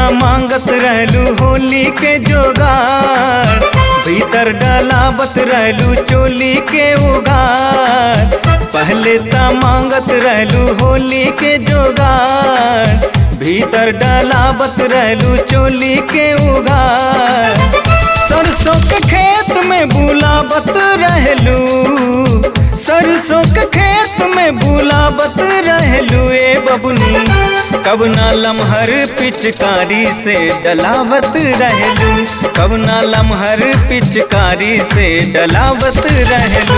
मांगत रहलू होली के जोगार भीतर डलावत रहलू चोली के उगार पहले त मांगत रहलू होली के जोगार भीतर डलावत रहलू चोली के उगार सरसों के खेत में बुलावत रहलू सरसों के खेत में बुलावत रहलू ए बबुनी कब ना लमहर पिचकारी से डलावत रहलू कब ना लमहर पिचकारी से डलावत रहलू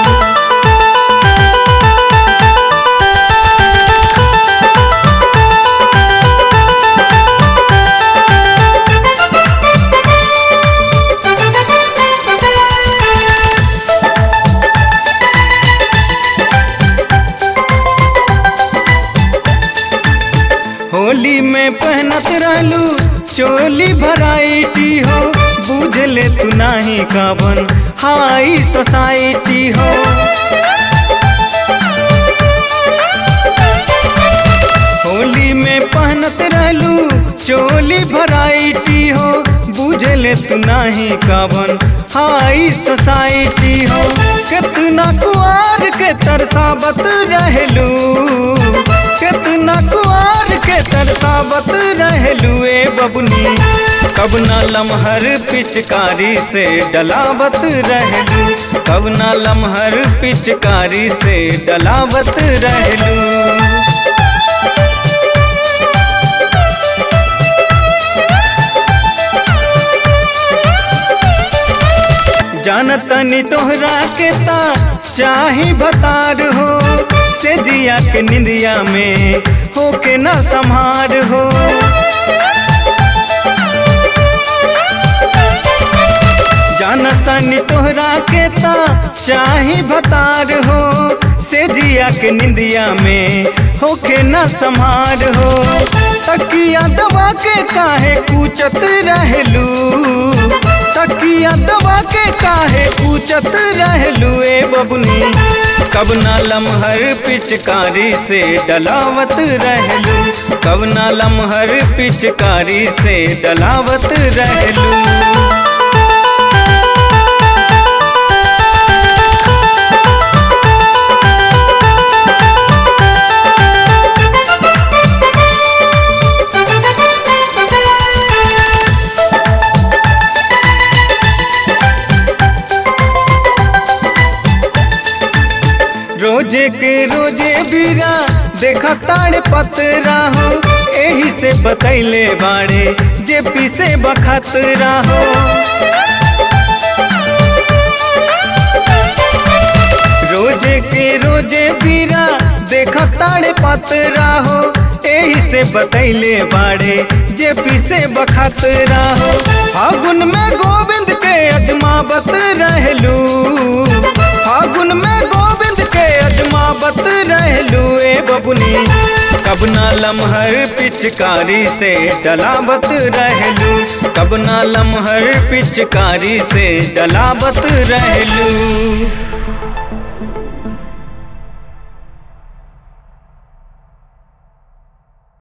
होली में पहनत रहलू चोली भराइटी हो बुझ ले तू नाही काबन हाई सोसाइटी हो होली में पहनत रहलू चोली भराइटी हो बुझ ले तू नाही काबन हाई सोसाइटी हो कितना कुआर के तरसावत रहलू कितना कुआर के तरसावत रहलू ए बबुनी कब ना लमहर पिचकारी से डलावत रहलू कब ना लमहर पिचकारी से डलावत रहलू जानतनी तोहरा के ता चाही भतार हो से जिया के निंदिया में होके न संहार हो जानतनी तोहरा के ता चाही भतार हो से जिया के निंदिया में होके न संहार हो तकिया दबा के काहे पूछत रहलू तकिया दबा के काहे पूछत रहलू ए बबुनी कब ना लमहर पिचकारी से डलावत रहलू कब ना लमहर पिचकारी से डलावत रहलू रोजे के रोजे बीरा देखा ताड़ पतरा हो एही से बतैले बाड़े जे पीसे बखतरा हो रोजे के रोजे बीरा देखा ताड़ पतरा हो एही से बतैले बाड़े जे पीसे बखतरा हो फागुन में गोविंद के अजमावत रहलू फागुन में गोविंद के अजमावत रहलू ए बबुनी कब ना लमहर पिचकारी से डलावत रहलू कब ना लमहर पिचकारी से डलावत रहलू